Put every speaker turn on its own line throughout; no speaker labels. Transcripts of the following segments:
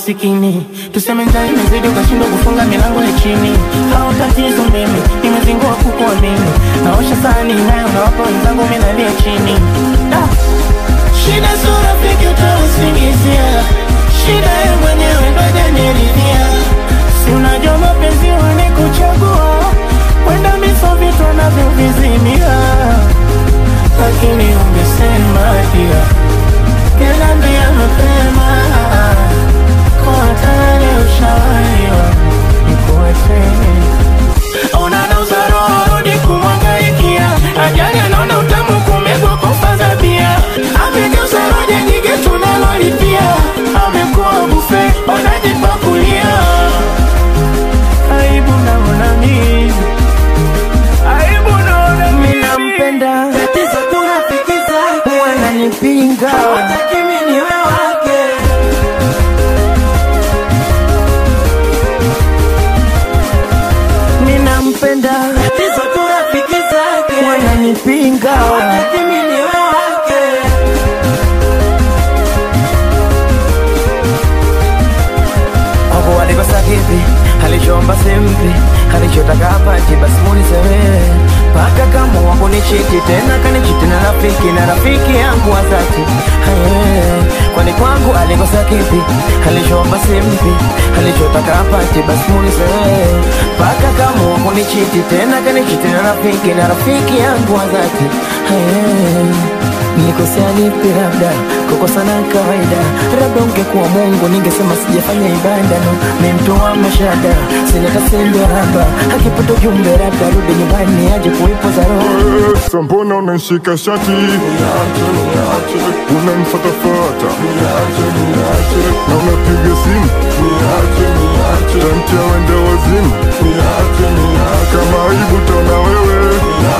masikini. Tuseme njaa imezidi ukashindwa kufunga milango ya chini, au tatizo mimi nimezingua kukuamini, naosha sahani nayo nawapa wenzangu, mimi nalia chini da. Shida sio rafiki utausingizia, shida ye mwenyewe ndo hajaniridhia. Si unajua mapenzi wanikuchagua, wenda miso vitu anavyovizimia, lakini ungesema pia Kaniambia mapema kwa tayari ushawaiwa nikuacheni. Ona nauza roho rudi kumwangaikia, ajali anaona utamu kumegwa kufaza bia, amegeuza roja nyingi tunalolipia, amekuwa bufe wanajipakulia. Aibu naona mimi, aibu naona mimi, nampenda
Tatizo tunafikiza
wananipinga
Hataki mimi niwe wake
ninampenda
Tatizo tunafikiza
wananipinga
Hataki mimi niwe wake
hapo alikosa kipi alichoomba simpi alichotaka apati basi muulize wewe paka kama wako ni chiti tena kanichiti na rafiki na rafiki yangu wa dhati Aye, kwani kwangu alikosa kipi alichoomba simpi alichotaka apati basi muulize wewe paka kama wako ni chiti tena kanichiti na rafiki na rafiki yangu wa dhati Aye. Nikosea nipi labda kukosa na kawaida, labda ungekuwa Mungu ningesema sijafanya ibada no, ni mtu wa mashada, sina kasembe haba, akipata ujumbe labda rudi nyumbani aje kuipo za roho
Sasa mbona unanishika shati unanifatafata na unapiga simu tamtia wende wazimu kama aibu taona wewe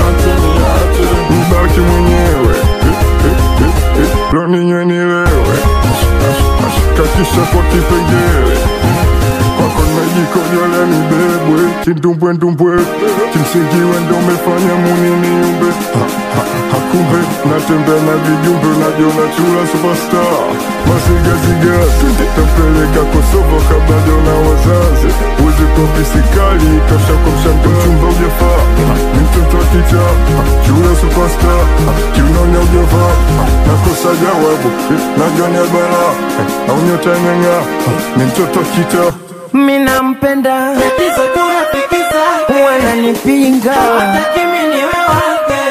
nibaki mwenyewe lo ninywe nilewe kakisha kwa kipengele kwako najikojolea nibebwe kindumbwendumbwe kimsingi wendo umefanya muni niumbe Ha, ha, hakumbe natembea na vijumbe najiona chula superstar masigaziga tampeleka kosovo kabla jona wazazi uzi kopi sikali tosha kwa mshando mchumba ujafaa Ha, ni mtoto wa kicha Ha, chula superstar Ha, kiunaonya ujavaa Ha, nakosa jawabu Eh, najua ni albala au nyota imeng'aa Ha, ni mtoto wa kita
Minampenda
Tatizo tunafikiza
wananipinga
Hataki mimi niwe wake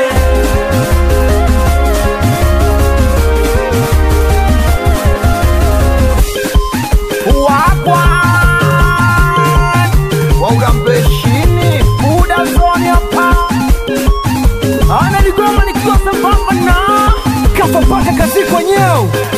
wakwa waurambeshini buda zoni hapa analigoma nikiwa sambamba na kafa mpaka kazi kwenyewe